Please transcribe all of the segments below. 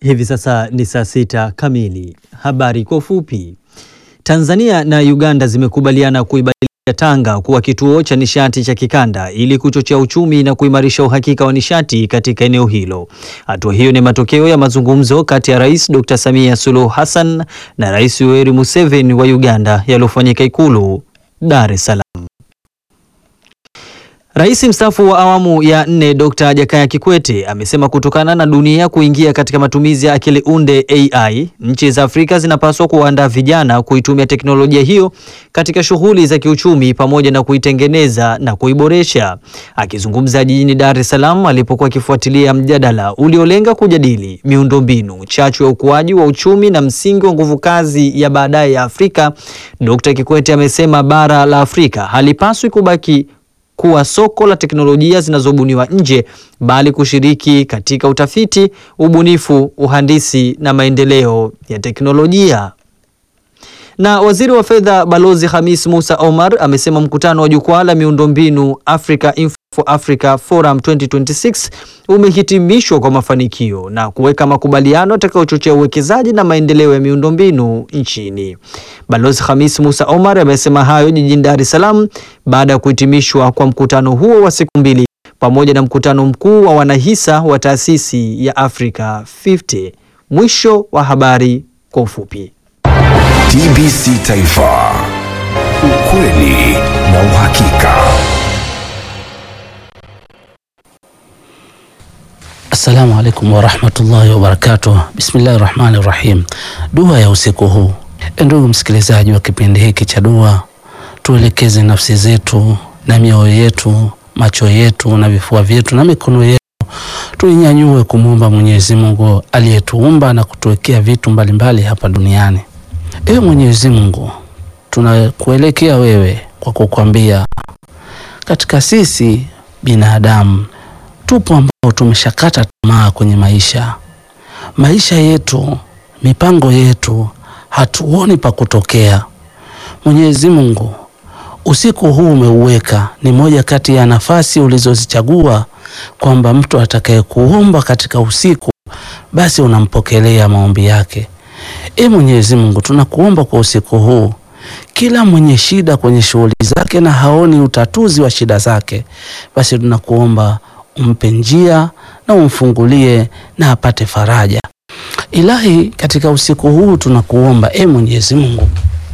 Hivi sasa ni saa sita kamili. Habari kwa ufupi. Tanzania na Uganda zimekubaliana kuibadilisha Tanga kuwa kituo cha nishati cha kikanda ili kuchochea uchumi na kuimarisha uhakika wa nishati katika eneo hilo. Hatua hiyo ni matokeo ya mazungumzo kati ya Rais Dr. Samia Suluhu Hassan na Rais Yoweri Museveni wa Uganda yaliyofanyika Ikulu Dar es Salaam. Rais mstaafu wa awamu ya nne Dr. Jakaya Kikwete amesema kutokana na dunia kuingia katika matumizi ya akili unde AI, nchi za Afrika zinapaswa kuwaandaa vijana kuitumia teknolojia hiyo katika shughuli za kiuchumi pamoja na kuitengeneza na kuiboresha. Akizungumza jijini Dar es Salaam alipokuwa akifuatilia mjadala uliolenga kujadili miundombinu, chachu ya ukuaji wa uchumi na msingi wa nguvu kazi ya baadaye ya Afrika, Dr. Kikwete amesema bara la Afrika halipaswi kubaki kuwa soko la teknolojia zinazobuniwa nje bali kushiriki katika utafiti, ubunifu, uhandisi na maendeleo ya teknolojia. Na waziri wa fedha Balozi Hamis Musa Omar amesema mkutano wa jukwaa la miundombinu Africa Info for Africa Forum 2026 umehitimishwa kwa mafanikio na kuweka makubaliano yatakayochochea uwekezaji na maendeleo ya miundombinu nchini. Balozi Hamis Musa Omar amesema hayo jijini Dar es Salaam baada ya kuhitimishwa kwa mkutano huo wa siku mbili pamoja na mkutano mkuu wa wanahisa wa taasisi ya Africa 50. Mwisho wa habari kwa ufupi. TBC Taifa, ukweli na uhakika. Assalamu alaikum warahmatullahi wabarakatuh. Bismillahi rahmani rahim. Dua ya usiku huu. Ndugu msikilizaji wa kipindi hiki cha dua, tuelekeze nafsi zetu na mioyo yetu, macho yetu na vifua vyetu na mikono yetu, tuinyanyue kumwomba Mwenyezi Mungu aliyetuumba na kutuwekea vitu mbalimbali hapa duniani. Ewe Mwenyezi Mungu, tunakuelekea wewe kwa kukwambia, katika sisi binadamu tupo ambao tumeshakata tamaa kwenye maisha. Maisha yetu, mipango yetu, hatuoni pa kutokea. Mwenyezi Mungu, usiku huu umeuweka ni moja kati ya nafasi ulizozichagua kwamba mtu atakayekuomba katika usiku, basi unampokelea maombi yake. E Mwenyezi Mungu, tunakuomba kwa usiku huu, kila mwenye shida kwenye shughuli zake na haoni utatuzi wa shida zake, basi tunakuomba umpe njia na umfungulie na apate faraja. Ilahi, katika usiku huu tunakuomba e Mwenyezi Mungu,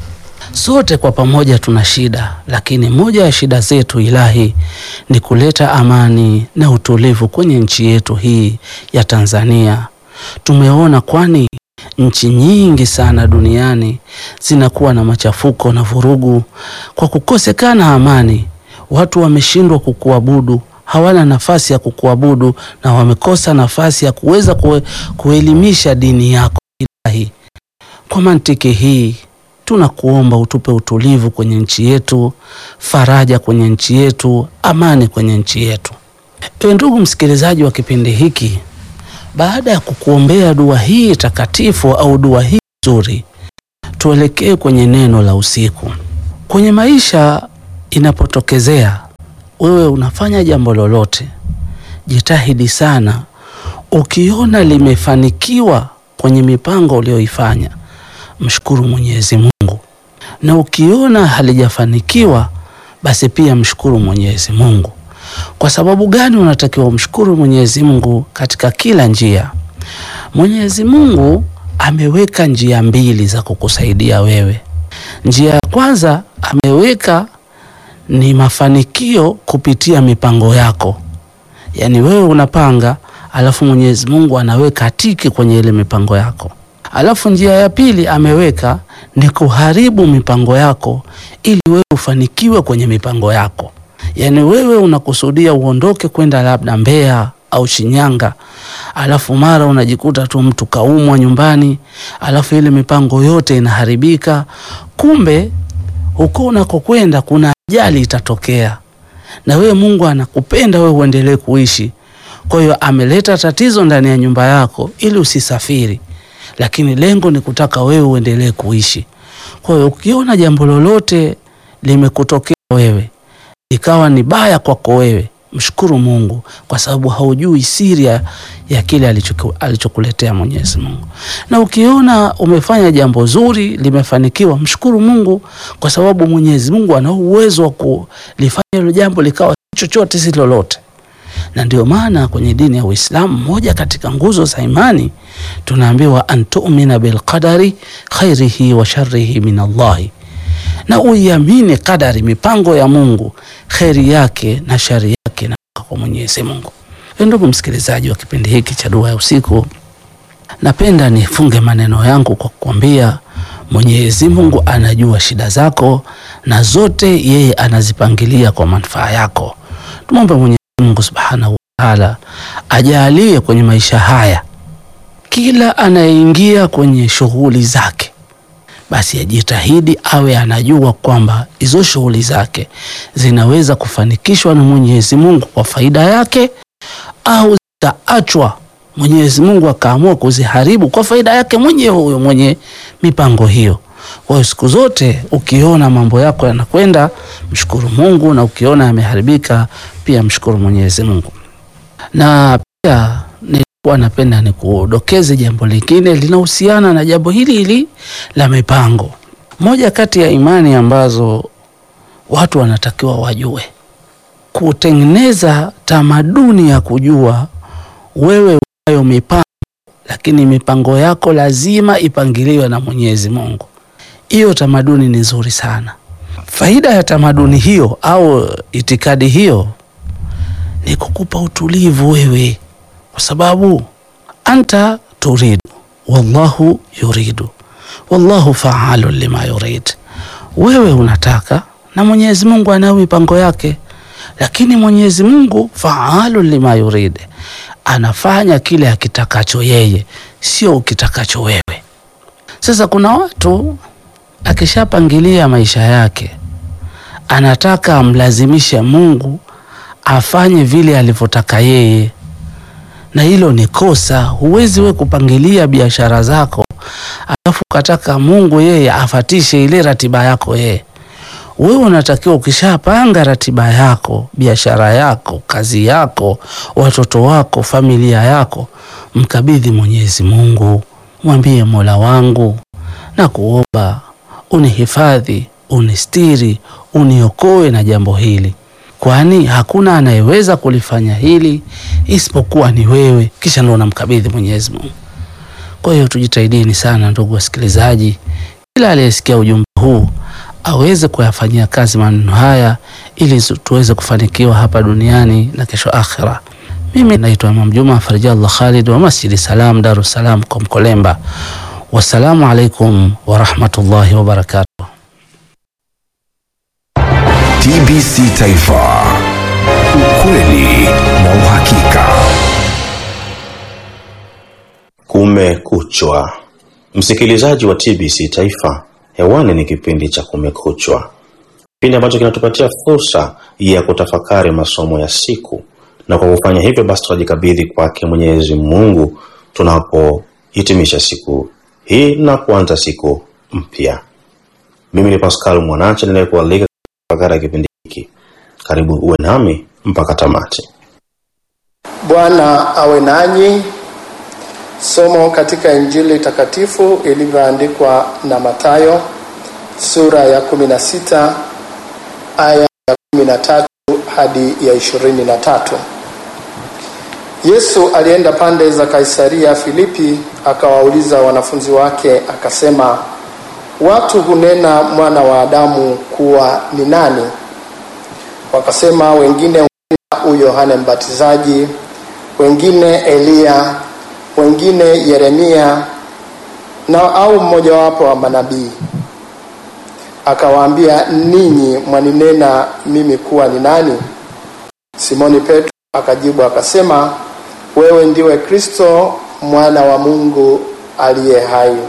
sote kwa pamoja tuna shida, lakini moja ya shida zetu Ilahi ni kuleta amani na utulivu kwenye nchi yetu hii ya Tanzania. Tumeona kwani nchi nyingi sana duniani zinakuwa na machafuko na vurugu kwa kukosekana amani. Watu wameshindwa kukuabudu, hawana nafasi ya kukuabudu na wamekosa nafasi ya kuweza kue, kuelimisha dini yako Ilahi. Kwa mantiki hii tunakuomba utupe utulivu kwenye nchi yetu, faraja kwenye nchi yetu, amani kwenye nchi yetu. Ewe ndugu msikilizaji wa kipindi hiki, baada ya kukuombea dua hii takatifu au dua hii nzuri, tuelekee kwenye neno la usiku. Kwenye maisha inapotokezea wewe unafanya jambo lolote, jitahidi sana. Ukiona limefanikiwa kwenye mipango uliyoifanya, mshukuru Mwenyezi Mungu, na ukiona halijafanikiwa, basi pia mshukuru Mwenyezi Mungu. Kwa sababu gani unatakiwa umshukuru Mwenyezi Mungu katika kila njia? Mwenyezi Mungu ameweka njia mbili za kukusaidia wewe. Njia ya kwanza ameweka ni mafanikio kupitia mipango yako, yaani wewe unapanga, alafu Mwenyezi Mungu anaweka tiki kwenye ile mipango yako. Alafu njia ya pili ameweka ni kuharibu mipango yako ili wewe ufanikiwe kwenye mipango yako. Yaani wewe unakusudia uondoke kwenda labda Mbeya au Shinyanga, alafu mara unajikuta tu mtu kaumwa nyumbani, alafu ile mipango yote inaharibika. Kumbe huko unakokwenda kuna ajali itatokea, na wewe Mungu anakupenda wewe uendelee kuishi. Kwa hiyo ameleta tatizo ndani ya nyumba yako ili usisafiri, lakini lengo ni kutaka wewe uendelee kuishi. Kwa hiyo ukiona jambo lolote limekutokea wewe ikawa ni baya kwako wewe, mshukuru Mungu kwa sababu haujui siri ya- ya kile alichoku- alichokuletea Mwenyezi Mungu. Na ukiona umefanya jambo zuri limefanikiwa, mshukuru Mungu kwa sababu Mwenyezi Mungu ana uwezo wa kulifanya hilo jambo likawa si chochote si lolote. Na ndio maana kwenye dini ya Uislamu, moja katika nguzo za imani tunaambiwa antumina bilqadari khairihi wa sharrihi min Allahi na uiamini kadari, mipango ya Mungu, kheri yake na shari yake na kwa Mwenyezi Mungu. Ndugu msikilizaji wa kipindi hiki cha Dua ya Usiku, napenda nifunge maneno yangu kwa kukwambia Mwenyezi Mungu anajua shida zako na zote yeye anazipangilia kwa manufaa yako. Tumwombe Mwenyezi Mungu Subhanahu wa Ta'ala ajalie kwenye maisha haya kila anayeingia kwenye shughuli zake basi ajitahidi awe anajua kwamba hizo shughuli zake zinaweza kufanikishwa na Mwenyezi Mungu kwa faida yake au zitaachwa Mwenyezi Mungu akaamua kuziharibu kwa faida yake mwenyewe huyo mwenye mipango hiyo. Kwa hiyo siku zote ukiona mambo yako yanakwenda, mshukuru Mungu, na ukiona yameharibika pia mshukuru Mwenyezi Mungu. Na pia nilikuwa napenda nikudokeze jambo lingine linahusiana na jambo hili hili la mipango. Moja kati ya imani ambazo watu wanatakiwa wajue, kutengeneza tamaduni ya kujua wewe unayo mipango, lakini mipango yako lazima ipangiliwe na Mwenyezi Mungu. Hiyo tamaduni ni nzuri sana. Faida ya tamaduni hiyo au itikadi hiyo ni kukupa utulivu wewe, kwa sababu anta turidu wallahu yuridu wallahu faalu lima yurid. Wewe unataka na Mwenyezi Mungu anayo mipango yake, lakini Mwenyezi Mungu faalu lima yurid, anafanya kile akitakacho yeye, sio ukitakacho wewe. Sasa kuna watu akishapangilia maisha yake anataka amlazimishe Mungu afanye vile alivyotaka yeye, na hilo ni kosa. Huwezi we kupangilia biashara zako alafu ukataka Mungu yeye afatishe ile ratiba yako yeye. Wewe unatakiwa ukishapanga ratiba yako, biashara yako, kazi yako, watoto wako, familia yako, mkabidhi Mwenyezi Mungu, mwambie Mola wangu na kuomba unihifadhi, unistiri, uniokoe na jambo hili, kwani hakuna anayeweza kulifanya hili isipokuwa ni wewe. Kisha ndo unamkabidhi Mwenyezi Mungu. Kwa hiyo tujitahidini sana, ndugu wasikilizaji, kila aliyesikia ujumbe huu aweze kuyafanyia kazi maneno haya ili zu- tuweze kufanikiwa hapa duniani na kesho akhira. Mimi naitwa Imam Juma Farijallah Khalid wa Masjidi Salam, Dar es Salaam kwa Mkolemba. Wassalamu alaikum warahmatullahi wabarakatuh. TBC Taifa, ukweli na uhakika. Kumekuchwa, msikilizaji wa TBC Taifa, hewani ni kipindi cha Kumekuchwa, kipindi ambacho kinatupatia fursa ya kutafakari masomo ya siku, na kwa kufanya hivyo basi tunajikabidhi kwake Mwenyezi Mungu tunapohitimisha siku hii na kuanza siku mpya. Mimi ni Pascal Mwanache ninayekualika tafakari ya kipindi hiki. Karibu uwe nami mpaka tamati. Bwana awe nanyi. Somo katika Injili takatifu ilivyoandikwa na Mathayo sura ya 16 aya ya 13 hadi ya 23. Yesu alienda pande za Kaisaria Filipi, akawauliza wanafunzi wake akasema, watu hunena mwana wa Adamu kuwa ni nani? Wakasema, wengine hunena u Yohane Mbatizaji, wengine Eliya, wengine Yeremia na au mmojawapo wa manabii. Akawaambia, ninyi mwaninena mimi kuwa ni nani? Simoni Petro akajibu akasema, wewe ndiwe Kristo mwana wa Mungu aliye hai.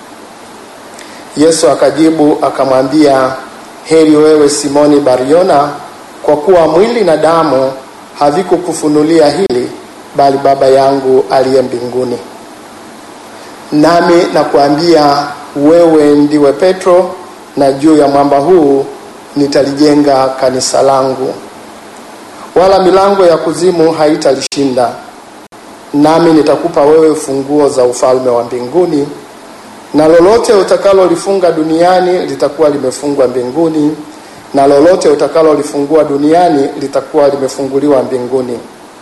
Yesu akajibu akamwambia, heri wewe Simoni Bariona, kwa kuwa mwili na damu havikukufunulia hili, bali Baba yangu aliye mbinguni. Nami nakuambia wewe ndiwe Petro, na juu ya mwamba huu nitalijenga kanisa langu, wala milango ya kuzimu haitalishinda. Nami nitakupa wewe funguo za ufalme wa mbinguni, na lolote utakalolifunga duniani litakuwa limefungwa mbinguni, na lolote utakalolifungua duniani litakuwa limefunguliwa mbinguni.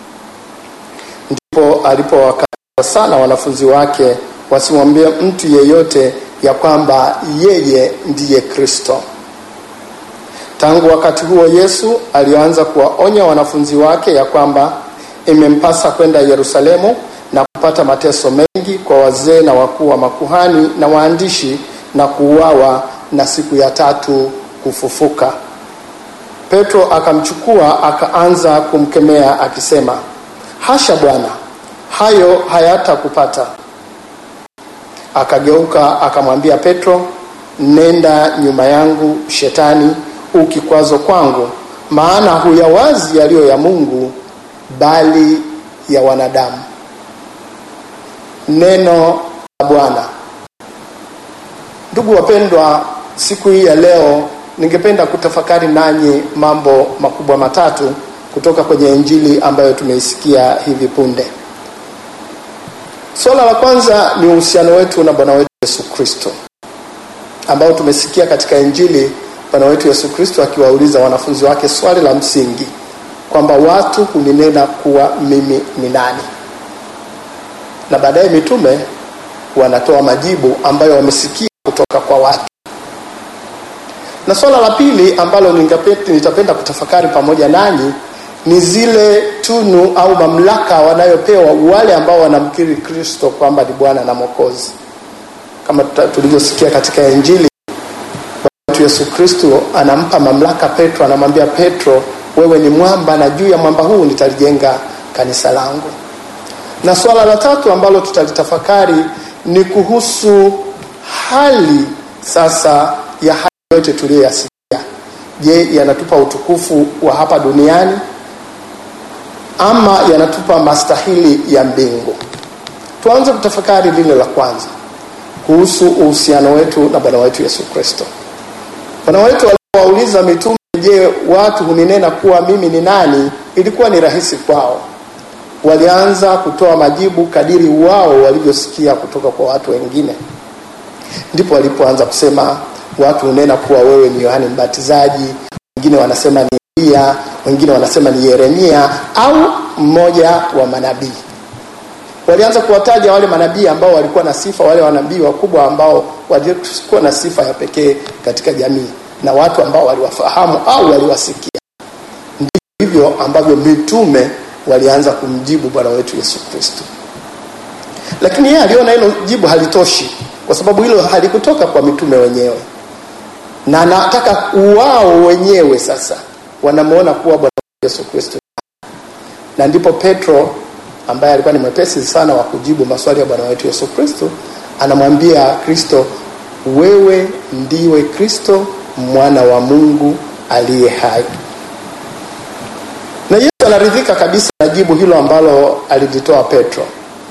Ndipo alipowakataza sana wanafunzi wake wasimwambie mtu yeyote ya kwamba yeye ndiye Kristo. Tangu wakati huo Yesu alianza kuwaonya wanafunzi wake ya kwamba imempasa kwenda Yerusalemu na kupata mateso mengi kwa wazee na wakuu wa makuhani na waandishi na kuuawa na siku ya tatu kufufuka. Petro akamchukua akaanza kumkemea akisema, hasha Bwana, hayo hayatakupata. Akageuka akamwambia Petro, nenda nyuma yangu Shetani, u kikwazo kwangu, maana huyawazi yaliyo ya Mungu, bali ya wanadamu. Neno la Bwana. Ndugu wapendwa, siku hii ya leo ningependa kutafakari nanyi mambo makubwa matatu kutoka kwenye Injili ambayo tumeisikia hivi punde. Suala la kwanza ni uhusiano wetu na Bwana wetu Yesu Kristo, ambao tumesikia katika Injili Bwana wetu Yesu Kristo akiwauliza wanafunzi wake swali la msingi kwamba watu huninena kuwa mimi ni nani, na baadaye mitume wanatoa majibu ambayo wamesikia kutoka kwa watu. Na swala la pili ambalo nitapenda kutafakari pamoja nanyi ni zile tunu au mamlaka wanayopewa wale ambao wanamkiri Kristo kwamba ni Bwana na Mwokozi. Kama tulivyosikia katika Injili, Bwana wetu Yesu Kristo anampa mamlaka Petro, anamwambia Petro, wewe ni mwamba na juu ya mwamba huu nitalijenga kanisa langu. Na swala la tatu ambalo tutalitafakari ni kuhusu hali sasa ya hali yote tuliyoyasikia. Je, yanatupa utukufu wa hapa duniani ama yanatupa mastahili ya mbingu? Tuanze kutafakari lile la kwanza kuhusu uhusiano wetu na Bwana wetu Yesu Kristo. Bwana wetu alipowauliza mitume, je, watu huninena kuwa mimi ni nani? Ilikuwa ni rahisi kwao. Walianza kutoa majibu kadiri wao walivyosikia kutoka kwa watu wengine. Ndipo walipoanza kusema, watu hunena kuwa wewe ni Yohane Mbatizaji, wengine wanasema ni Elia, wengine wanasema ni Yeremia au mmoja wa manabii. Walianza kuwataja wale manabii ambao walikuwa na sifa, wale manabii wakubwa ambao walikuwa na sifa ya pekee katika jamii na watu ambao waliwafahamu au waliwasikia. Ndivyo ambavyo mitume walianza kumjibu Bwana wetu Yesu Kristo, lakini yeye aliona hilo jibu halitoshi, kwa sababu hilo halikutoka kwa mitume wenyewe, na anataka wao wenyewe sasa wanamuona kuwa Bwana Yesu Kristo, na ndipo Petro ambaye alikuwa ni mwepesi sana wa kujibu maswali ya Bwana wetu Yesu Kristo anamwambia Kristo, wewe ndiwe Kristo mwana wa Mungu aliye hai. Na Yesu anaridhika kabisa na jibu hilo ambalo alilitoa Petro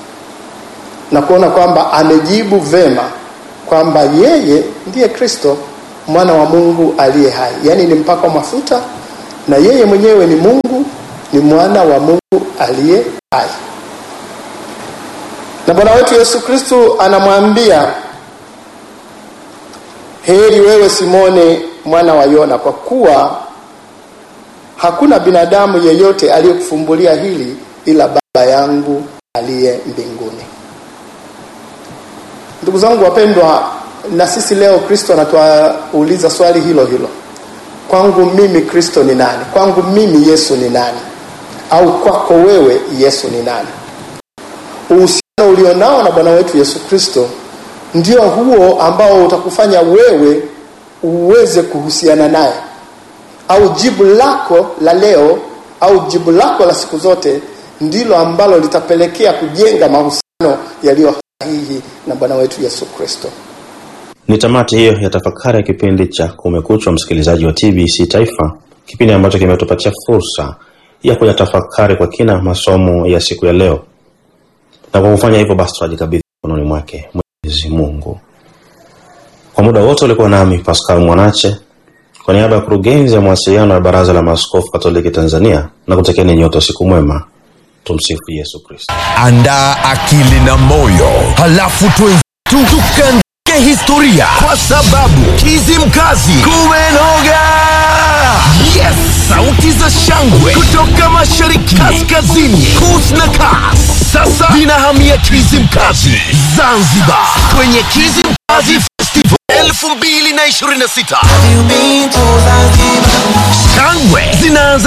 na kuona kwamba amejibu vema kwamba yeye ndiye Kristo mwana wa Mungu aliye hai, yaani ni mpakwa mafuta na yeye mwenyewe ni Mungu, ni mwana wa Mungu aliye hai. Na Bwana wetu Yesu Kristo anamwambia heri wewe Simoni mwana wa Yona, kwa kuwa hakuna binadamu yeyote aliyekufumbulia hili ila Baba yangu aliye mbinguni. Ndugu zangu wapendwa, na sisi leo Kristo anatuuliza swali hilo hilo, kwangu mimi Kristo ni nani? Kwangu mimi Yesu ni nani? Au kwako wewe Yesu ni nani? Uhusiano ulionao na Bwana wetu Yesu Kristo ndio huo ambao utakufanya wewe uweze kuhusiana naye, au jibu lako la leo au jibu lako la siku zote ndilo ambalo litapelekea kujenga mahusiano yaliyo sahihi na Bwana wetu Yesu Kristo. Ni tamati hiyo ya tafakari ya kipindi cha Kumekuchwa, msikilizaji wa TBC Taifa, kipindi ambacho kimetupatia fursa ya kuyatafakari kwa kina masomo ya siku ya leo, na kwa kufanya hivyo basi tunajikabidhi mikononi mwake Mwenyezi Mungu. Kwa muda wote ulikuwa nami Pascal Mwanache Kwa niaba ya kurugenzi ya mawasiliano ya Baraza la Maaskofu Katoliki Tanzania na kutakieni nyote usiku mwema. Tumsifu Yesu Kristo. Andaa akili na moyo, halafu twenzetu tukaandike historia, kwa sababu Kizimkazi kumenoga. Yes, sauti za shangwe kutoka mashariki, kaskazini, kus na kas, sasa zinahamia Kizimkazi Zanzibar, kwenye Kizimkazi Festival 2026 shangwe zinaanza